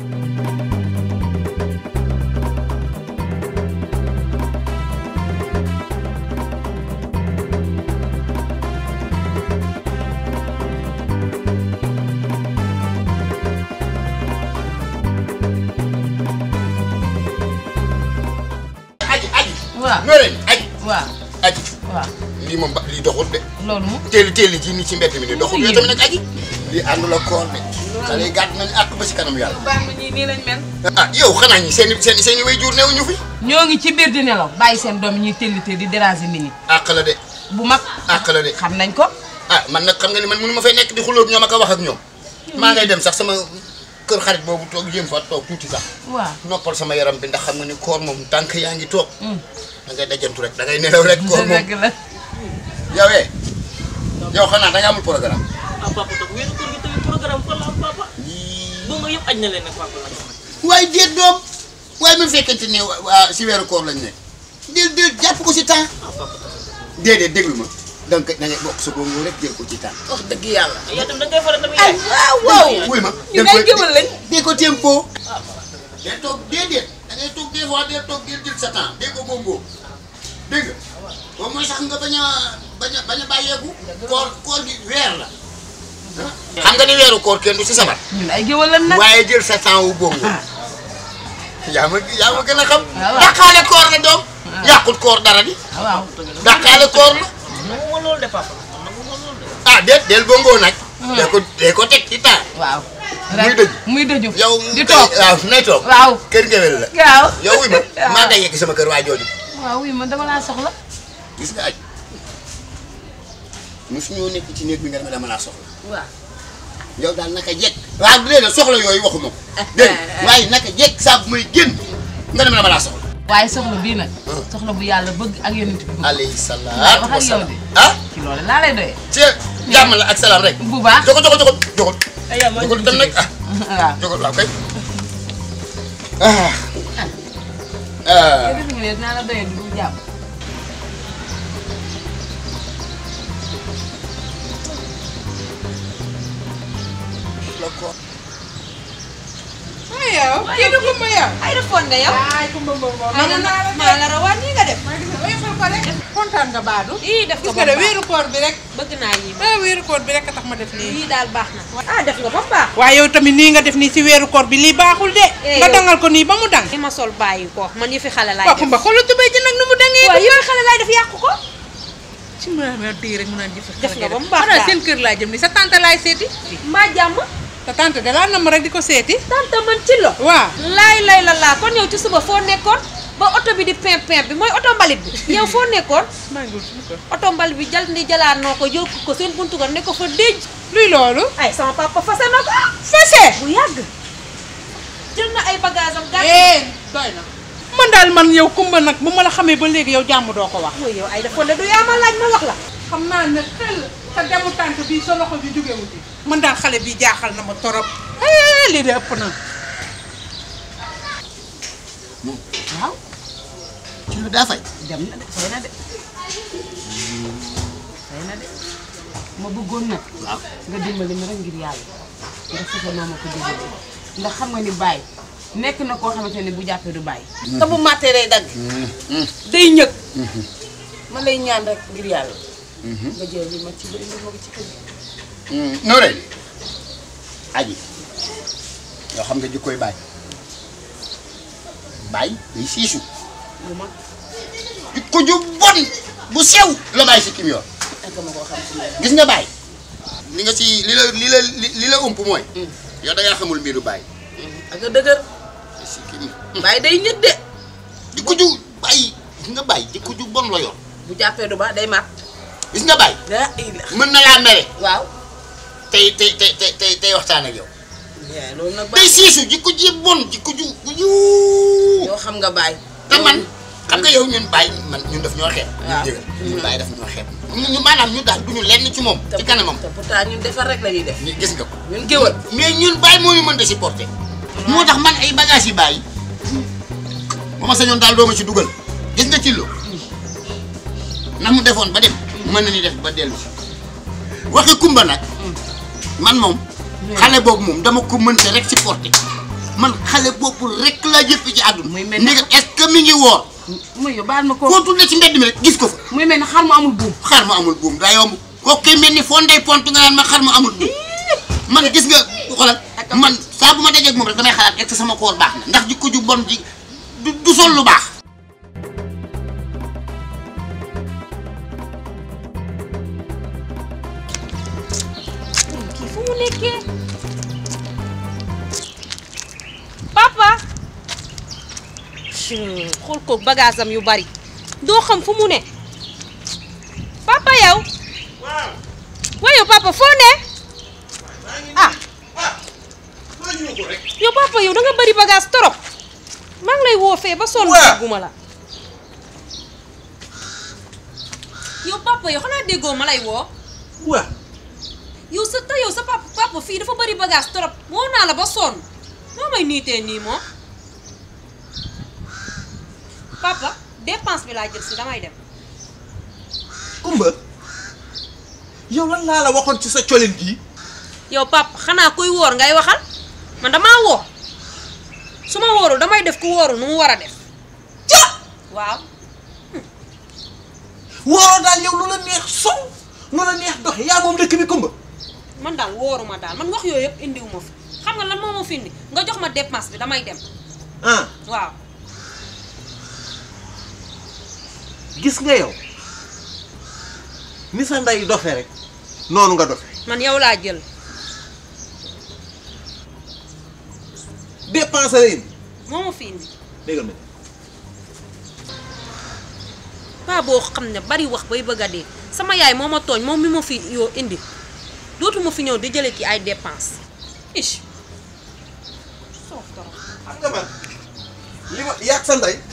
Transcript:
aji aji waaw Noreyni aji waaw aji waaw lii moom ba lii doxul de loolu moom teeli teeli ji ni ci mbedd mi ni doxul Muy yow tamit nag aji lii àndul ak koor de xale yi gàtt nañu àq ba si kanam yàlla baax na ñii nii lañ mel ah yow xanaa ñi seen seen seen i way jur neew ñu fi ñoo ngi ci biir di nelaw bàyyi seen doom yi ñuy tellite di déranger nit ñi àq la de bu mag àq la de xam nañ ko ah man nag xam nga ni man mënu ma fay nekk di xulóog ñoom ak a wax ak ñoom maa ngay dem sax sama kër xarit boobu toog jéem fa toog tuuti sax waaw noppal sama yaram bi ndax xam nga ni koor moom tànk yaa ngi toog da ngay dajantu rek da ngay nelaw rek koor moom dëgg la yow eh yow xanaa da nga amul programme ah papa toog wéeru koor gi tamit programme fan la am papa boo nga yëpp aj na leen nag papa la waaye déet doom waaye mu fekkente ne waa si weeru koor lañ nekk déet déet jàpp ko si temps ah papa déedéet déglu ma donc da ngay bokk sa bongo rek jël ko ci temps wax dëgg yàlla yow tamit da ngay faral tamit ay yaay waaw waaw wuy ma ñu ngay géwal lañ dee ko tempo dee toog déedéet da ngay toog des fois dee toog dee jël sa temps dee ko bongo dégg nga boobu mooy sax nga bañ a bañ a bañ a bàyyeeku koor koor gi weer la xam nga ni weeru koor kenn du si sabar ñun ay géwal lañ nag waaye jël sa temps wu bongo yaa ma yaa ma gën a xam waaw. dàqaale koor la doom yàqut koor dara di waaw dàqaale koor la nanguma loolu de papa man nanguma loolu de ah déet del bongo nag dee ko dee ko teg ci temps waaw Muy dëju. muy dëju yow di kay- toog waaw nay toog waaw kër ngewel la waaw yow wuy ma waaw. maa day yegg sama kër waa jooju waaw oui man dama laa soxla gis nga aj mosu ñoo nekk ci néeg bi nga dama dama laa soxla waaw yow daal naka jekk waaw déedéet soxla yooyu waxuma ko dégg nga waaye naka jekk saa bu may génn nga dama dama laa soxla waaye soxla bii nag soxla bu yàlla bëgg ak yonent bi bëgg alayhi waaw salaam wax ak yow de ah ci loolu laa lay doyee ci jàmm la ak salaam rek bu baax jogo jogo jogo jogo ay yaa maa jogo dem nag ah waaw jogo waaw kay ah ah yow defe nga ne dinaa la doyee du jàmm yow kii du kumba yow. ay defoon nga yow. ay kumba boobu maa la maa la rawaan nii nga def. maa ngi gis oyofal ko rek. kontaan nga baadu. ii def gis nga nga ba de mu baax wéeru koor bi rek. bëgg naa yii ma ah wéeru koor bi rek a tax ma def lii. yii daal baax na. ah def nga ba mu baax. waaye yow tamit nii nga def nii si weeru koor bi lii baaxul de. Eh, nga yow- dangal ko nii ba mu dang. li ma sol bàyyi ko man yëfi xale laay waaw def. kumba xoolal tubéy ji nag nu mu dangee. waaw yëfi xale laay def yàqu ko. ci ma ma dégg rek mu naan jëf Def nga ba mu baax xanaa daal. seen kër laa jëm ni sa tante laay seeti. mbaa jàmm. sa tante de laa nam rek di ko seeti. tante man ci lo. waaw. laay lay la laa kon yow ci suba foo nekkoon ba oto bi di pimp pimp bi mooy oto mbalit bi yow foo nekkoon maa ngi wut suñu kër. oto mbalit bi jal ni jalaanoo ko yóbbu ko seen buntu ko ne ko fa déj luy loolu. ay sama papa fase na ko fese. bu yàgg jël na ay bagage am gàtt eh doy na. man daal man yow kumba nag bu ma la xamee ba léegi yow jàmm doo ko wax. mooy yow ay defoon de du yaa ma laaj ma wax la xam naa ne xel sa demu tànk bii sa loxo bi jógewu ci man daal xale bi jaaxal na ma torop eh lii de ëpp na waaw ci lu daa fay dem na de fay na de fay na de ma bëggoon nag waaw nga dimbali ma rek ngir yàlla nga fexe noo ma ko dimbali ndax xam nga ni bàyyi nekk na koo xamante ne bu jàppee du bàyyi te bu màttee day dagg day ñëg ma lay ñaan rek ngir yàlla nga jël li ma ci bëri ma ko ci kër gi Noreyni aji yoo xam nga jikkoy baay baay day siisu bu ma jikko ju bon bu sew la baay si kim yor ak ma koo xam ci loolu gis nga baay li nga si li la li la li la ump mooy yow da ngaa xamul mbiru baay ak a dëgër si kim bàyyi day ñëg de jikko ju baay gis nga baay jikko ju bon la yor bu jàppee du baax day màtt gis nga baay daa ila mën na laa mere waaw tey tey tey tey tey tey waxtaan ak yow yaa loolu nag day bàyyi siisu jikko ji bon jikko ju ju yow xam nga bàyyi te man xam nga yow ñun bàyyi man ñun daf ñoo xeeb. waaw. ñun jëgal ñun bàyyi daf ñoo xeeb. ñu ñu maanaam ñu daal duñu lenn ci moom. ci kanamam te pourtant ñun defar rek la ñuy def ñu gis nga ko. ñun géwal mais ñun bàyyi moo ñu mën de supporter. moo tax man ay bagages yi bàyyi. ba ma sañoon daal doo ma ci dugal. gis nga ci lo na mu defoon ba dem. mën na ni def ba dellu si. waxi kumba nag. man moom. xale boobu moom dama ko mënte rek supporter. man xale boobu rek laa jëpp ci àdduna Muy mel ni- ndegam est-ce que mi ngi woor muy yow baal ma ko foo tuddee ci mbedd mi rek gis ko fa muy mel ni xar mu amul buum xar ma amul buum daa yomb kooku kay mel ni foo ndey pont nga naan ma xar ma amul buum man gis nga xoolal man saa bu ma dajeeg moom rek damay xalaat est-ce que sama koor baax na ndax jikko ju bon ji du du sol lu baax kii fu mu nekkee papa Chut, xool ko bagage am yu bari doo xam fu mu ne papa yow waaye yow papa foo ne ah yow papa yow da nga bari bagage torop maa ngi lay woo fee ba sonn Waa. dégguma la yow papa yow xanaa déggoo ma lay woo waa yow sa te yow sa papa papa fii dafa bari bagage trop woo naa la ba sonn noo may niitee nii moom papa dépense bi laa jël si damay dem Kumba yow lan laa la waxoon ci sa colin gii yow papa xanaa kuy woor ngay waxal man damaa woor su ma wóorul damay def ku wóorul nu mu war a def ca waaw wooroo daal yow lu la neex sow lu la neex doxe yaa moom dëkk bi Kumba man daal wóoruma daal man wax yooyu yëpp indiwu ma fi xam nga lan moo ma fi indi nga jox ma dépense bi damay dem ah waaw gis nga yow ni sa ndey dofe rek noonu nga dofe man yow laa jël dépense la indi moo ma fi indi déggal ma paa boo xam ne bari wax bay bëgg a dee sama yaay moo ma tooñ moom mi ma fi yoo indi dootuma fi ñëw di jële ci ay dépense ich soof torop xam nga man li ma yàgg sa ndey